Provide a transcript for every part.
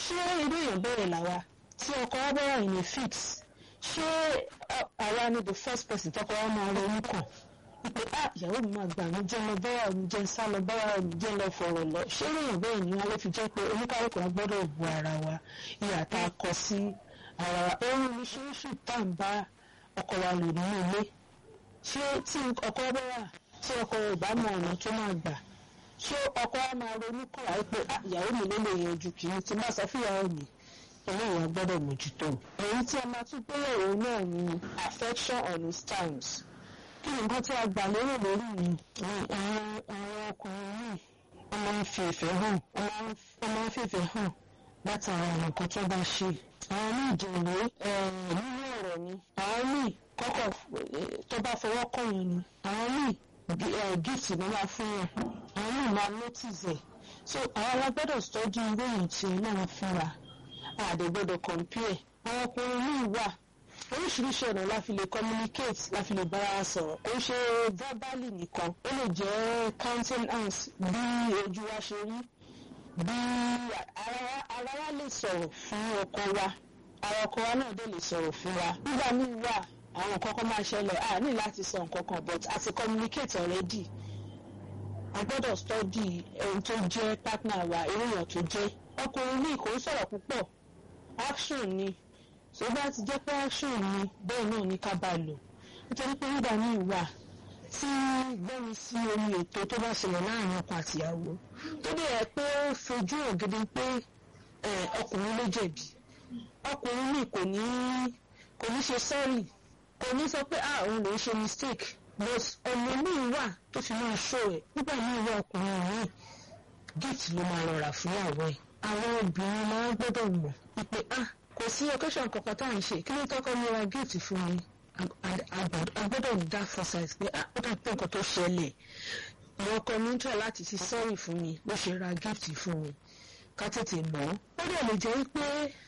ṣé irú èèyàn bẹ̀rẹ̀ làwa tí ọkọ wa bá wà ní fix ṣé àwa ni the first person tọkọ wa máa ronú kàn wípé ah ìyàwó mi máa gbà mí jẹ́ lọ báyà mi jẹ́ sá lọ báyà mi jẹ́ lọ fọ̀rọ̀ lọ ṣé èèyàn bẹ́ẹ̀ ni wọn ló fi jẹ́ pé oníkálùkù wa gbọ́dọ̀ bu ara wa ìyà tá a kọ sí ara wa ohun oríṣiríṣi tá à ń bá ọkọ wa lò nínú ilé ṣé tí ọkọ bá wà tí ọkọ rẹ̀ bá mọ ọ̀nà tó máa gbà ṣé ọkọ wa máa ronú kàn wáyé pé ìyàwó mi ló lè yanjú kì í ti máa sọ fún ìyàwó mi eléyìí a gbọ́dọ̀ mójútó èyí tí a máa tún gbéyàwó náà ni affection on its terms kí ni nǹkan tí a gbà lérò lórí mi àwọn àwọn ọkùnrin yìí wọ́n máa ń fi ìfẹ́ hàn wọ́n máa ń fi ìfẹ́ hàn látara nǹkan tó bá ṣe àwọn míì jẹ̀wé nínú ọ̀rọ̀ ni àwọn míì kọ́kọ́ tó bá fọwọ́ kọ̀yàn ni àwọn míì gift ló máa fún yàn àwọn míì máa notice ẹ̀ so àwọn alágbọ́dọ̀ tọ́jú irú èyí tí náà fún wa àdè gbọ́dọ̀ compare àwọn ọkùnrin míì wà oríṣiríṣi ọ̀nà la fi lè communicate la fi lè bára wa sọ̀rọ̀ kò ṣe verbally nìkan ó lè jẹ́ counting hands bí ojú wa ṣe rí bí ara wa lè sọ̀rọ̀ fún ọkọ wa ara ọkọ wa náà dẹ̀ lè sọ̀rọ̀ fún wa nígbà míì wà àwọn nǹkan kan máa ṣẹlẹ̀ a ní láti sọ nǹkan kan but a ti communicate already a gbọ́dọ̀ study ohun tó jẹ́ partner wa irú èèyàn tó jẹ́ ọkùnrin ní kò ń sọ̀rọ̀ púpọ̀ action ni tó bá ti jẹ́ pé action ni bẹ́ẹ̀ náà ní ká bá lò nítorí pé nígbà míì wà tí gbẹ́mi sí omi ètò tó bá ṣẹlẹ̀ láàrin ọkọ àtìyàwó tó dẹ̀ yẹ pé ó fojú hàn gidi pé ọkùnrin ló jẹ̀bi ọkùnrin míì kò ní kò ní ṣe sorry kò ní sọ pé ah òun lè ṣe mistake but ọ̀nà míì wà tó fi máa ṣó ẹ̀ nígbà míì wà ọkùnrin míì gift ló máa lọ rà fún ìyàwó ẹ̀ àwọn obìnrin máa ń gbọ́dọ̀ mọ̀ wípé ah kò sí occasion kankan tá à ń ṣe kí ló tọ́kọ́ mi ra gift fún mi a gbọ́dọ̀ dá foresight pé ah ó dà pé nǹkan tó ṣẹlẹ̀ àwọn ọkọ mi ń tọ̀ láti fi sorry fún mi ló ṣe ra gift fún mi ká tètè mọ̀ ó dẹ̀ lè jẹ́ pé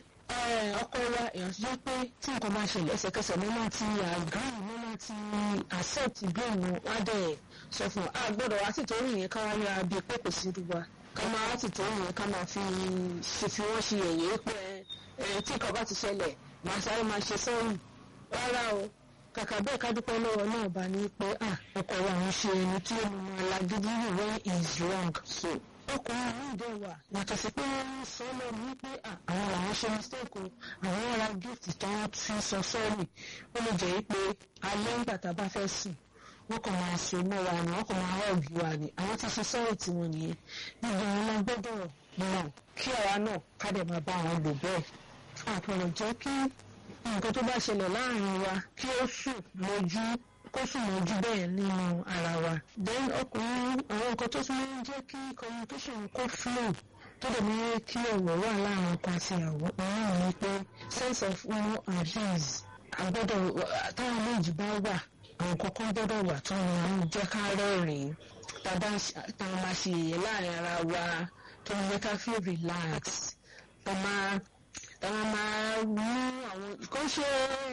ọkọ wa èèyàn ti jẹ́ pé tí nǹkan bá ṣẹlẹ̀ ẹsẹ̀kẹsẹ̀ mo máa ti agree mo máa ti accept blame wá dẹ̀ sọ fún a gbọ́dọ̀ wá sí torí yẹn ká wá rí abi pé kò sí irú wa ká máa wá sí torí yẹn ká máa fi ṣe fi wọ́n ṣe ẹ̀yẹ́ pé tí nǹkan bá ti ṣẹlẹ̀ màá sáré máa ṣe sọ́run rárá o kàkà bẹ́ẹ̀ ká dúpẹ́ lọ́wọ́ náà bá ní pé ọkọ wa ń ṣe ẹni tí ó máa lagídí when is wrong so ọkùnrin mi dẹ̀ wà yàtọ̀ sí pé wọ́n ń sọ lẹ́nu wípé àwọn làwọn ṣe mistake o àwọn ra gift tí wọ́n fi sọ sọ́ọ̀rì ó lè jẹ́ pé alẹ́ ńgbà tá a bá fẹ́ sùn wọ́n kàn máa so mọ́ wa ni wọ́n kàn máa hug wa ni àwọn ti ṣe sọ́ọ̀rì tí wọ́n nìyẹn nígbà wọn la gbọ́dọ̀ mọ̀ kí àwa náà ká dẹ̀ máa bá wọn lò bẹ́ẹ̀ àpọ̀lọ̀ jẹ́ kí nǹkan tó bá ṣẹlẹ̀ láàrin wa kí ó sùn lójú kó sùn mọ́jú bẹ́ẹ̀ nínú ara wa. then ọkùnrin àwọn nǹkan tó tún máa ń jẹ́ kí communication kó flow tó dẹ̀ máa ń kí ọ̀rọ̀ wà láàrin ọkọ àti ìyàwó òun ní pé sense of no and ease àgbọ́dọ̀ táwọn méjì bá wà àwọn kankan gbọ́dọ̀ wà tó máa ń jẹ́ ká rẹ́rìn-ín tàbá táwọn máa ṣe èyẹ láàrin ara wa tó ń jẹ́ ká feel relax tó máa táwọn máa mú àwọn kó ṣe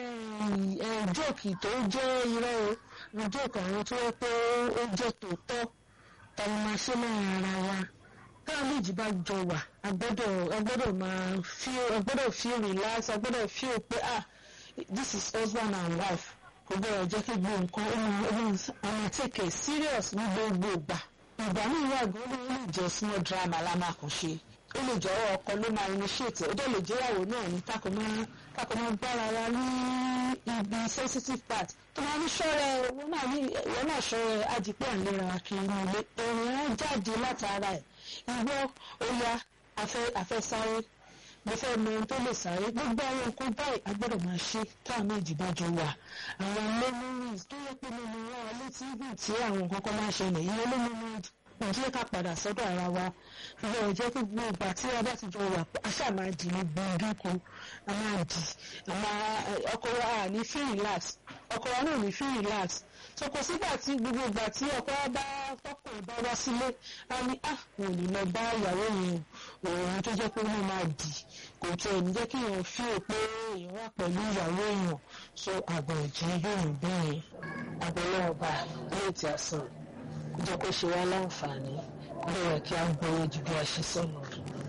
jóòkì tó jẹ́ irọ́ o jóòkì àwọn tó yẹ pé ó jẹ́ tòótọ́ táwọn máa ṣe láàrin ara wa táwọn méjì bá jọ wà agbọ́dọ̀ agbọ́dọ̀ máa feel agbọ́dọ̀ feel relax agbọ́dọ̀ feel pé ah this is husband and wife kò gbọ́dọ̀ jẹ́ kí gbogbo nǹkan ó máa ó máa take it serious ní gbogbo ìgbà ìgbà míì wà gan ló lè jẹ́ small drama la máa kàn ṣe ó lè jẹ́ ọkọ ló máa initiate ó dẹ̀ lè jẹ́ ìyàwó náà ní kákò máa kákò máa gbára wa ní ibi sensitive part tó máa ní ṣọ́rẹ́ ìwọ náà ní ìwọ náà ṣọ́rẹ́ ajípẹ́ àlera wa kiri ní ilé òun á jáde látara ẹ̀ ìwọ ó yá afẹ́ sáré mo fẹ́ mọ ohun tó lè sáré gbogbo àwọn nǹkan báyìí a gbọ́dọ̀ máa ṣe táwọn méjì bá jọ wà àwọn memories tó yẹ pé mo mọ wọn létí ìgbà tí àwọn nǹkan kan máa ṣẹlẹ̀ ìyẹn ló mọ wọn jẹ́ ká padà sọ́dọ̀ ara wa ìwọ ò jẹ́ kí gbogbo ìgbà tí a bá ti jọ wà aṣá máa dì ní gbọ̀ngàn kan a máa dì ọkọ wa ní feel relax ọkọ wa náà ní feel relax so kò sígbà tí gbogbo ìgbà tí ọkọ wa bá tọkùnrin bá wá sílé a ní à wọn ò ní lọ bá ìyàwó yẹn òun tó jẹ́ pé wọ́n máa dì kò tó ẹni jẹ́ kí èèyàn fi pé èèyàn wà pẹ̀lú ìyàwó èèyàn so àgbọ̀ ìjẹ́ yóò ń bẹ́ẹ̀ àbẹ̀lẹ̀ ọba ilé tí a sọ kó jẹ́ kó ṣe wá láǹfààní kó lè yẹ kí a gbọ́yé ju bí a ṣe sọ̀nà.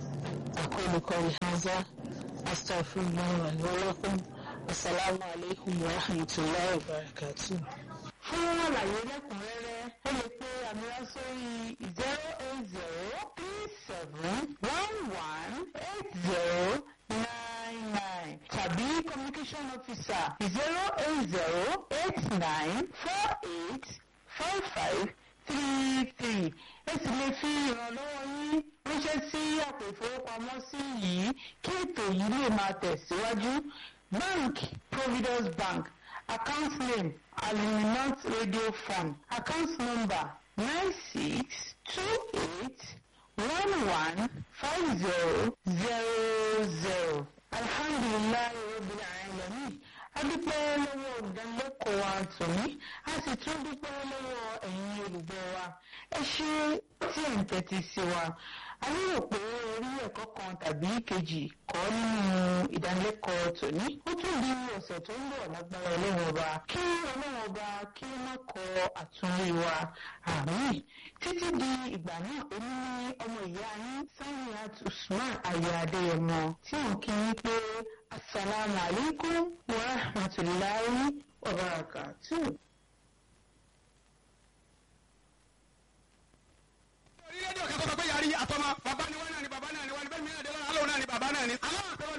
أقول قولي هذا أستغفر الله لي ولكم السلام عليكم ورحمة الله وبركاته. fún àlàyé lẹ́kùnrẹ́rẹ́ ẹ lè pe àmì wá sórí zero eight zero three seven one one eight zero nine nine tàbí communication officer zero eight zero eight nine four eight five five three three ẹ sì lè fi ìrànlọ́wọ́ yín ránṣẹ́ sí àpò ìfowópamọ́sí yìí kí ètò yìí lè máa tẹ̀síwájú bank providence bank account name aluminant radio fund account number nine six two eight one one five zero zero zero alhamdulilayi rabbil alamin adúpẹ́ lọ́wọ́ ìdánilẹ́kọ̀ọ́ wa tòní a sì tún dúpẹ́ lọ́wọ́ ẹ̀yin olùgbọ́ wa ẹ ṣe tí ẹ̀ ń tẹ́tí sí wa a lérò pé orí ẹ̀kọ́ kan tàbí kejì kọ́ nínú ìdánilẹ́kọ̀ọ́ tòní ó tún di ọ̀sẹ̀ tó ń bọ̀ lágbára ọlọ́run ọba kí ọlọ́run ọba kí ó má kọ àtúnrí wa àmín títí di ìgbà náà ó ní ọmọ ìyá yín Saniat Usman aya Adéyẹmọ tí òun kí yín pé asalaamu alaykum wa rahmatulahi wa barakatuh. rédíò kẹ́kọ̀ọ́ sọ pé yàrá àtọmọ bàbá ni wọ́n náà ni bàbá náà ni wọ́n ni bẹ́ẹ̀ mi náà dé lọ́nà alóhùn náà ni bàbá náà ni. aláwọ̀ àtọmọ